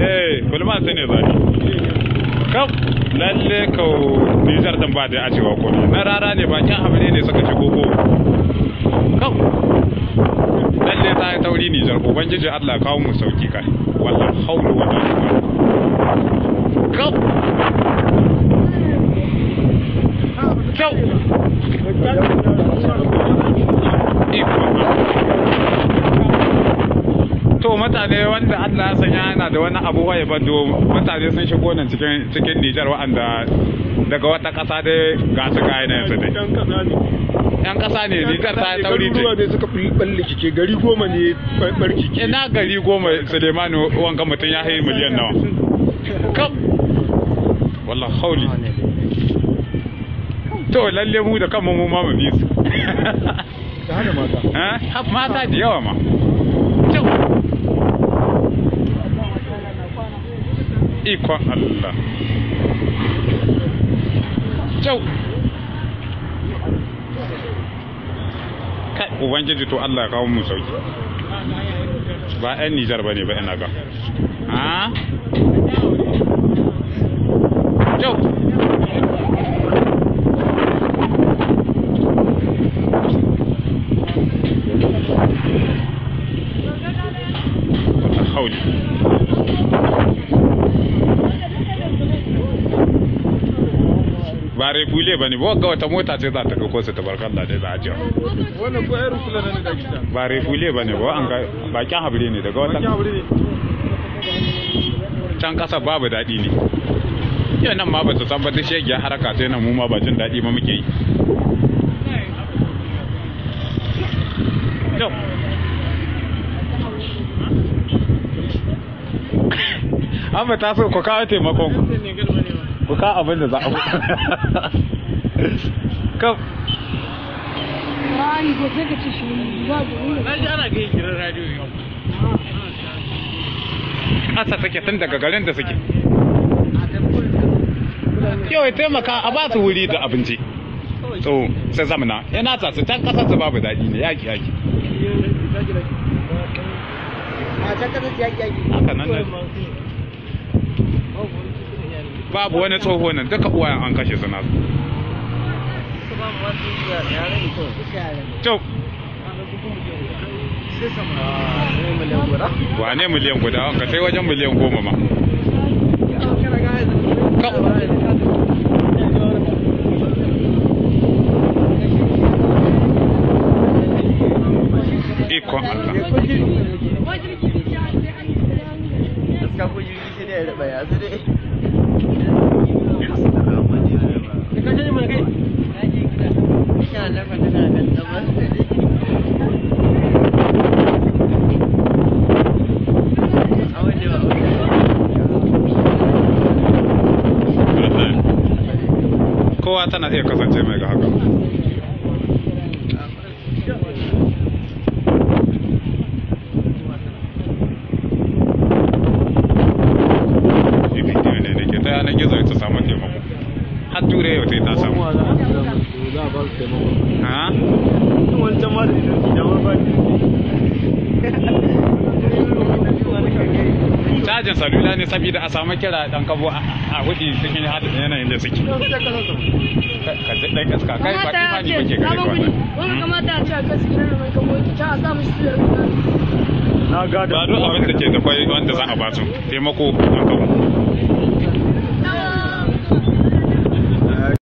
eh kulma sai ne zani kam lalle kau Nijar din ba da ajewa ko na rara ne bakin abu ne suka shigo ko kam lalle ta yi tauri Nijar ubangiji Allah kawo mu sauki kai wallahi haulu wala kam kyau to mutane wanda Allah ya sanya yana da wani abu waye bando mutane sun shigo nan cikin cikin Nijar wa'anda daga wata ƙasa dai ga su ga yana yanzu dai yan ƙasa ne Nijar ta tauri ce ne suka balle kike gari goma ne barki ke ina gari goma Sulemanu wanga mutum ya hayi miliyan nawa kam wallah hauli to lalle mu da kanmu mu ma mu bi su da hada mata eh mata da yawa ma Kyau. ikon Allah kyau kai ubangiji to Allah ya kawo mu sauki ba 'yan Nijar ba ne ba ina ga ha kyau hauli ba refule ba ne ba ga wata mota ce za ta kako su tabarkalla dai za a jiya wannan ko irin kula da ne da gida ba refule ba ne ba an ga bakin habire ne daga wata bakin abu ne can kasa babu daɗi ne yau nan ma ba su san ba duk shegiyar haraka sai nan mu ma ba jin daɗi ba muke yi Yau. an ba ta so ku kawo taimakon ku ku kawo abin da za a kam Rani ko sai ka ci shi ba da wuri. Na ji ana kai gidan radio yau. ƙasa take tun daga garin da suke yau ya taimaka a ba su wuri da abinci so sai zamana yana sa su can ƙasar su babu daɗi ne yaki yaki A can kasar yaki yaki. haka nan ne babu wani tsoho nan duka uwayen an kashe su nasu Kyau. wane miliyan guda ka sai wajen miliyan goma ma ikon Allah Gaskiya ko jirgi sai dai ya raba ya sai dai. Kana nafa tana kan tsabar. A waje ba, a waje ba. kowa tana iya kasance mai ga haka Shi bidiyo ne da ke ta yanar gizo ta samu taimako har ture yau ta ta samu za a ba su taimako ha wancan ma da idan da ma ba cajin salula ne saboda a samu kira dan kabo a a hudi cikin hada yanayin da suke ka ji dan iska kai ba imani ba ke gare Wani ka kamata a ce a kasu gidan da mai kamo ki can a sa mishi su da na gada ba duk abin da ke da kwai wanda za a ba su taimako dan kabo